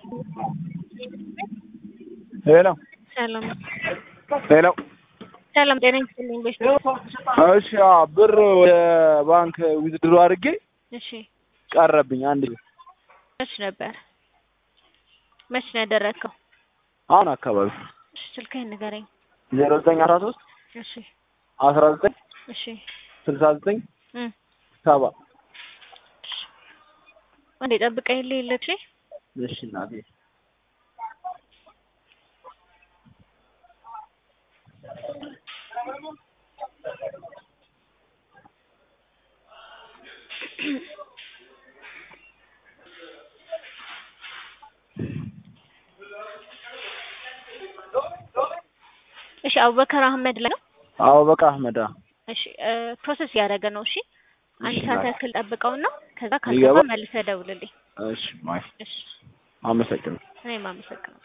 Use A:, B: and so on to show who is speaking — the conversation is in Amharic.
A: ሄሎ
B: ሰላም
A: ሄሎ
B: ሰላም፣ ጤና ይስጥልኝ። ቤት
A: እሺ አዎ፣ ብር ወደ ባንክ ዊዝድሮ አድርጌ
B: እሺ፣
A: ቀረብኝ አንድ
B: መች ነበር መች ነው ያደረግከው?
A: አሁን አካባቢ
B: እሺ፣ ስልክህን ንገረኝ።
A: ዜሮ ዘጠኝ አስራ ሶስት
B: እሺ
A: አስራ ዘጠኝ
B: እሺ
A: ስልሳ ዘጠኝ
B: እም
A: ሰባ
B: አንዴ ጠብቀኝ የለች
A: እሺ እናቴ
B: እሺ፣ አቡበከር አህመድ ላይ ነው።
A: አዎ በቃ አህመድ አዎ።
B: እሺ ፕሮሰስ እያደረገ ነው። እሺ አንድ
A: እሺ፣
B: ሰዓት
A: ባይ።
B: ያክል ጠብቀውና ከዛ
A: ይገባ?
B: ካልገባ መልሰህ ደውልልኝ።
A: እሺ ማይ
B: እሺ
A: አመሰግናለሁ።
B: እኔም አመሰግናለሁ።